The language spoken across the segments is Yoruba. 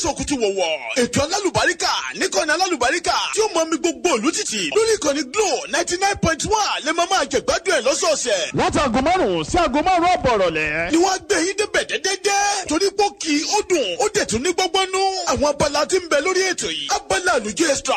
sọkùtù wọ̀wọ̀ ètò alálùbáríkà níkànnì alálùbáríkà tí ó mọ mi gbogbo òlù títì lórí ìkànnì glo ninety nine point one lè máa máa jẹ̀gbádùn ẹ̀ lọ́sọ̀ọ̀sẹ̀. láti aago márùn-ún sí aago márùn-ún àbọ̀ ìrọ̀lẹ́. ni wọ́n á gbé yín débẹ̀ dẹ́dẹ́dẹ́ torí pé ó kì í ó dùn ó dẹ̀ tún ní gbọ́gbọ́nú àwọn abala tí ń bẹ lórí ètò yìí abala àlùjọ extra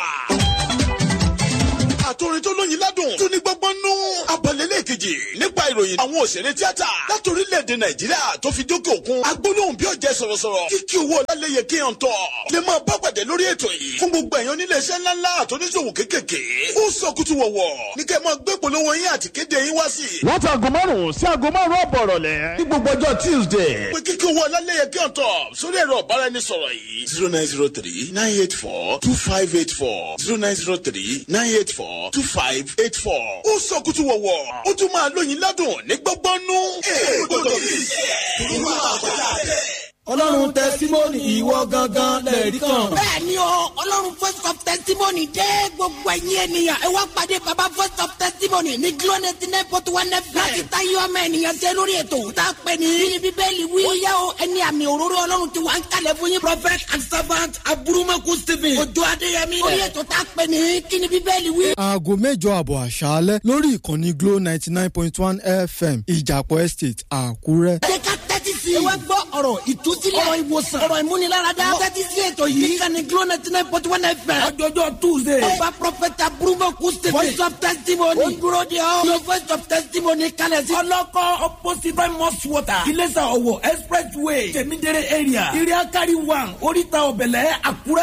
àtòrin tó lóyin ládùn tó ní gbọ́ngbọ́n nú. abalẹ̀lẹ̀ kejì nípa ìròyìn àwọn òṣèré tíátà láti orílẹ̀-èdè nàìjíríà tó fi dókè òkun. agbólóhùn bí ọ̀jẹ̀ sọ̀rọ̀sọ̀rọ̀ kíkí owó ọ̀làlẹ́yẹ kí hàn tọ̀. lè máa bá pàdé lórí ètò yìí. fún gbogbo ẹ̀yàn nílé iṣẹ́ ńláńlá àtọ́níṣòwò kéékèèké. ó sọ kútu wọ̀wọ̀ ní kẹ́ máa gbé polówó yín àti kéde yín wá sí. láti aago márùn-ún sí aago márùn-ún àbọ̀ ìrọ̀lẹ́. ní gbogbo ọjọ́ tuesday. pé kíkí owó ọ̀làlẹ́yẹ kí hàn tọ̀ sórí ẹ̀rọ ọ̀báraẹnisọ̀rọ̀ yìí. zero nine zero three nine eight four two five eight four zero nine zero three nine eight four two five eight four. ó sọ kútu wọ̀wọ̀ ó tún máa lóyin ládùn ní gbọ́gbọ́nú. ẹ gbọ́dọ̀ fi ṣe é máa kọjá bẹ́ẹ̀ ọlọ́run tẹsímọ́nì ìwọ gangan lẹ́ẹ̀rí kan. bẹ́ẹ̀ni o ọlọ́run first of testimony dé gbogbo ẹ̀yin ènìyàn ẹ wá pàdé baba first of testimony ní glo ninety nine point one fm. láti ta yọ ọmọ ènìyàn jẹ lórí ètò tá a pè ní. bí bíbélì wí. ó yá o ẹni àmì òróró ọlọ́run ti wà ń kalẹ̀ fún yín. prophet and servant aburumaku stephen. ojú adéyẹmí. orí ètò tá a pè ní kí ni bíbélì wí. aago mẹ́jọ àbọ̀ àṣálẹ́ lórí ìkànnì glo ninety nine point one fm ìjàpọ̀ estate àkúrẹ́. jẹ́ ká tẹ́tí sí i. ẹ wá gbọ́ ọ̀rọ̀ ìtúsílẹ̀. ọ̀rọ̀ ìwòsàn. ọ̀rọ̀ ìmúniláradá. tẹ́tí sí ètò yìí. ìkànnì glo ninety nine point one fm. ọjọ́jọ́ tuesday. ọba prọfẹta burúkú stephen. voice of testimony. ó dúró de ọ́. your voice of testimony kalẹ̀ sí. ọlọ́kọ́ opposite by mosque water. ilésà ọ̀wọ̀ expressway. tẹ̀mídẹ́rẹ́ area. area carry one oríta ọ̀bẹ̀lẹ̀ àkúrẹ́.